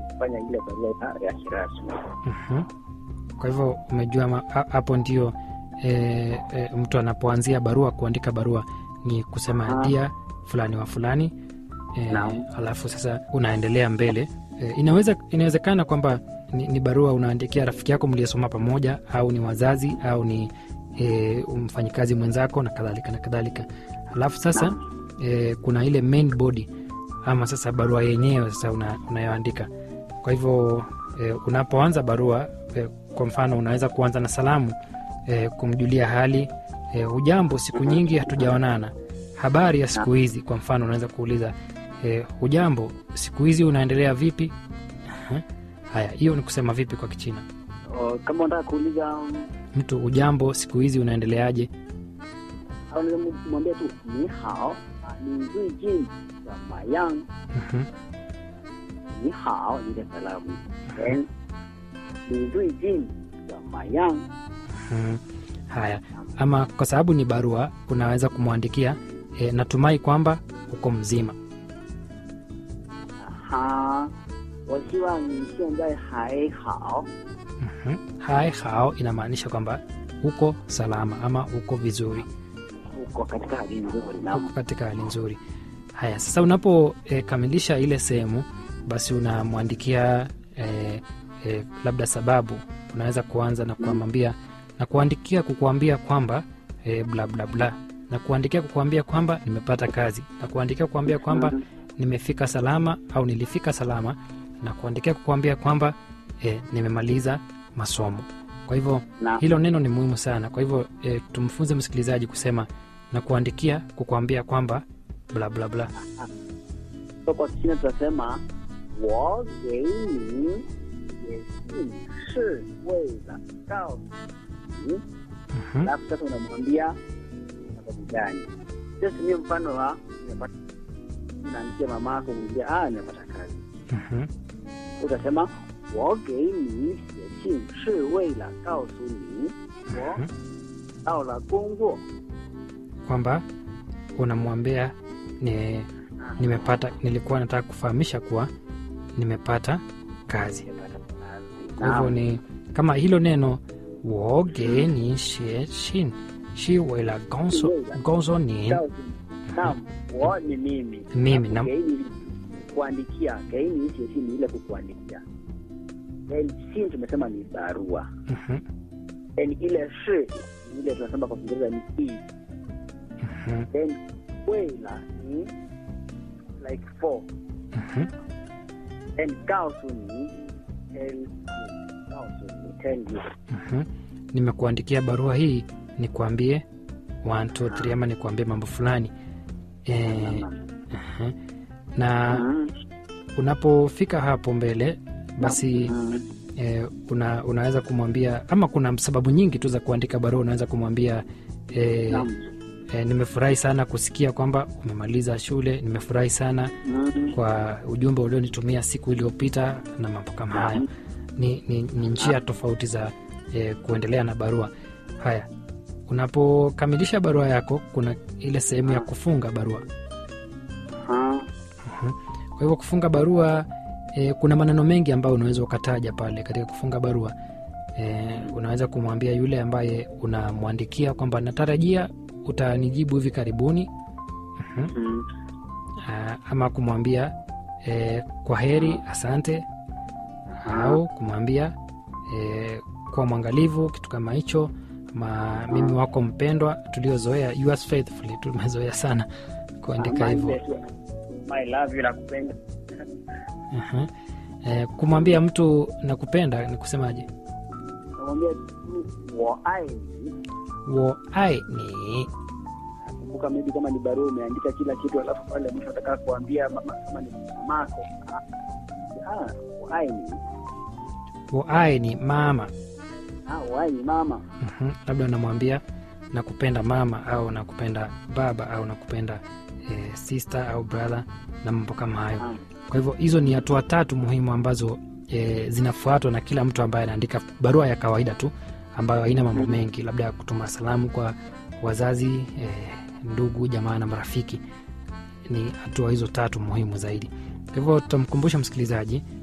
kufanya ile barua ya- ya kirasmi. Mhm. Kwa hivyo umejua ma- ha- hapo ndio e, e, mtu anapoanzia barua kuandika barua ni kusema Aha. dia fulani wa fulani e, Naam. alafu sasa unaendelea mbele e, inaweza inawezekana kwamba ni, ni barua unaandikia rafiki yako mliyesoma pamoja au ni wazazi au ni e, mfanyikazi mwenzako na kadhalika na kadhalika alafu sasa e, kuna ile main body ama sasa barua yenyewe sasa una, unayoandika kwa hivyo e, unapoanza barua e, kwa mfano unaweza kuanza na salamu e, kumjulia hali e, hujambo siku nyingi hatujaonana habari ya siku hizi kwa mfano unaweza kuuliza e, hujambo siku hizi unaendelea vipi Aha. haya hiyo ni kusema vipi kwa kichina O, Kama unataka kuuliza um, mtu hujambo siku hizi unaendeleaje au unaweza mwambia tu ni hao, ah, ni zuijin zamayang, Mhm. ni hao ni ile salamu. Then ni zuijin zamayang. Mhm. haya ama kwa sababu ni barua unaweza kumwandikia e, natumai kwamba uko mzima 哈，我希望你现在还好。 Mhm. hai hao inamaanisha kwamba uko salama ama uko vizuri uko katika hali nzuri na uko katika hali nzuri haya sasa unapokamilisha ile sehemu basi unamwandikia e, e, labda sababu unaweza kuanza na kuamwambia na kuandikia kukuambia kwamba e, bla bla bla na kuandikia kukuambia kwamba nimepata kazi na kuandikia kukuambia kwamba nimefika salama au nilifika salama na kuandikia kukuambia kwamba e, nimemaliza masomo kwa hivyo na hilo neno ni muhimu sana kwa hivyo e, tumfunze msikilizaji kusema na kuandikia kukuambia kwamba bla bla bla so kwa Kichina tunasema 我给你写信是为了告诉你， Mhm, alafu sasa unamwambia sababu gani. Tumie mfano wa nimepata, unaandikia mama yako mwambia ah, nimepata kazi, mhm, utasema 我给你写信是为了告诉你我 mhm. 到了工作。 kwamba unamwambia ni, nimepata nilikuwa nataka kufahamisha kuwa nimepata kazi nimepata kazi. kwa hivyo Naam. ni kama hilo neno woge ni xie shin shi wela gonso gonso ni Naam, wo ni mimi. Mimi, Alafu naam. geini kuandikia, geini sio ni ile kukuandikia. Then sin tumesema ni barua. Mhm, Then ile shi ni ile tunasema kwa Kiingereza ni is. mhm, Then wela ni like for. mhm. Then gaosu ni tell you. Gaosu ni tell you. Mhm. nimekuandikia barua hii nikuambie one, two, three, ama nikuambie mambo fulani e, mhm. na Mhm. unapofika hapo mbele basi Mhm. e, una, unaweza kumwambia ama kuna sababu nyingi tu za kuandika barua unaweza kumwambia e, Naam. e, nimefurahi sana kusikia kwamba umemaliza shule nimefurahi sana Mhm. kwa ujumbe ulionitumia siku iliyopita na mambo kama haya ni, ni, ni njia tofauti za e, kuendelea na barua haya unapokamilisha barua yako kuna ile sehemu ya kufunga barua Ah. kwa hivyo kufunga barua e, kuna maneno mengi ambayo unaweza ukataja pale katika kufunga barua e, unaweza kumwambia yule ambaye unamwandikia kwamba natarajia utanijibu hivi karibuni Mhm. Mhm. Ah, ama kumwambia e, kwa heri asante au kumwambia e, kuwa mwangalivu kitu kama hicho ma mimi wako mpendwa tuliozoea yours faithfully tumezoea sana kuandika Ama hivyo ile tu, My love you nakupenda. uh-huh. e, kumwambia mtu nakupenda ni kusemaje Namwambia tu 我爱你 wo ai ni kumbuka maybe kama ni barua umeandika kila kitu alafu pale mwisho ataka kuambia mama kama ni mamako ah wai ni wo ai ni mama ah wai ni mama Mhm, labda unamwambia nakupenda mama au nakupenda baba au nakupenda e, sister au brother na mambo kama hayo Ah. kwa hivyo hizo ni hatua tatu muhimu ambazo e, zinafuatwa na kila mtu ambaye anaandika barua ya kawaida tu ambayo haina mambo mengi labda ya kutuma salamu kwa wazazi e, ndugu jamaa na marafiki ni hatua hizo tatu muhimu zaidi kwa hivyo tutamkumbusha msikilizaji